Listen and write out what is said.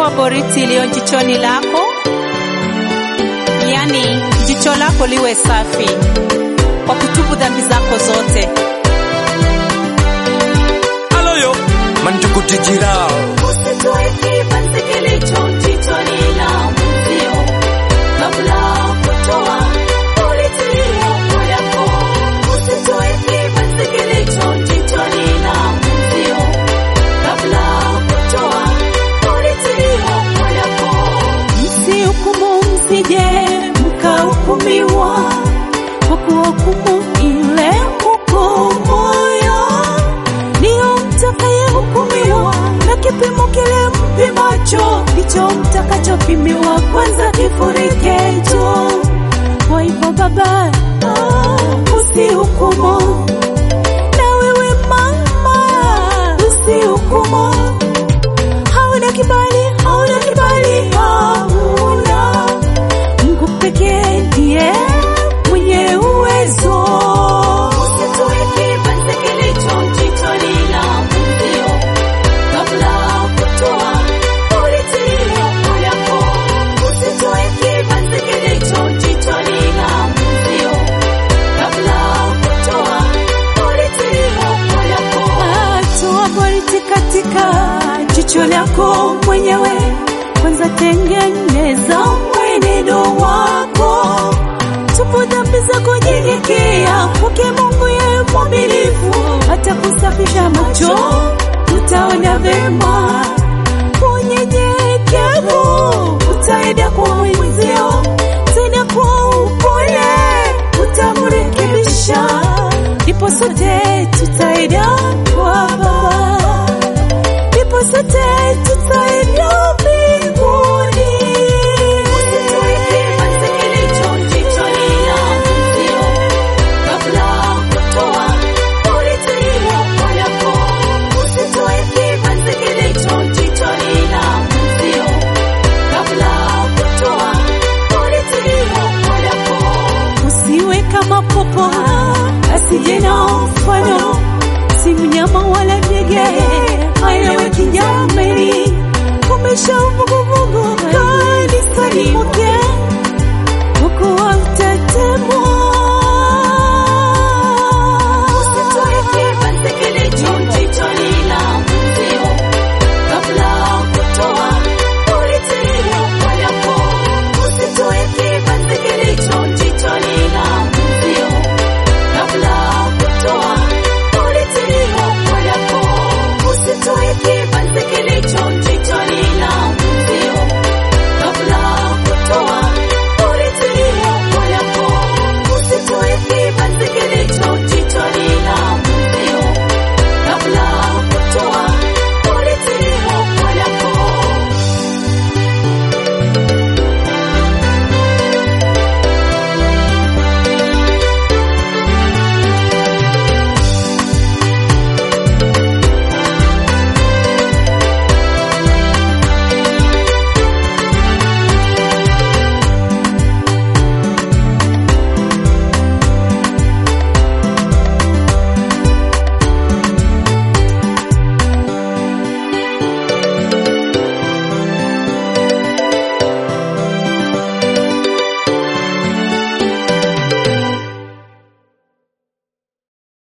toa boriti iliyo jichoni lako, yaani jicho lako liwe safi kwa kutubu dhambi zako zote. aloyo mantukutijirao Usitoe kibanzi kilicho jichoni la mwenzio kabla kutoa boriti yako yako. Usitoe kibanzi kilicho jichoni la mwenzio kabla kutoa boriti yako yako. Msihukumu, msije mkahukumiwa, kwa kuhukumu ile hukumoyo ndiyo mtakayehukumiwa, na kipimo kile mpimacho ndicho mtakachopimiwa. Kwanza kifurikecho. Kwa hivyo baba, ah, usihukumu, na wewe mama, usihukumu hauna kibali, hauna kibali, hauna. Mungu pekee ndiye mwenye uwezo. Usitoe kibanzi kilicho jichoni la mwenzio kabla kutoa boriti yako yako. Usitoe kibanzi kilicho jichoni la mwenzio kabla kutoa boriti yako yako. Toa boriti katika jicho lako mwenyewe, kwanza tengeneza mwenendo wako, tubu dhambi zako, nyenyekea kwake Mungu, yeye mwaminifu, atakusafisha macho, utaona vema. Unyenyekevu utaenda kwa mwenzio, tena kwa upole utamrekebisha, ndipo sote tutaenda kwa Baba, ndipo sote tutaenda mbinguni. Usitoe kibanzi kilicho jichoni la mwenzio kabla kutoa boriti yako yako. Usitoe kibanzi kilicho jichoni la mwenzio kabla kutoa boriti yako yako. Usiwe kama popo asije na mfano, si mnyama wala ndege ayewe kinyameni, umeshaumbuka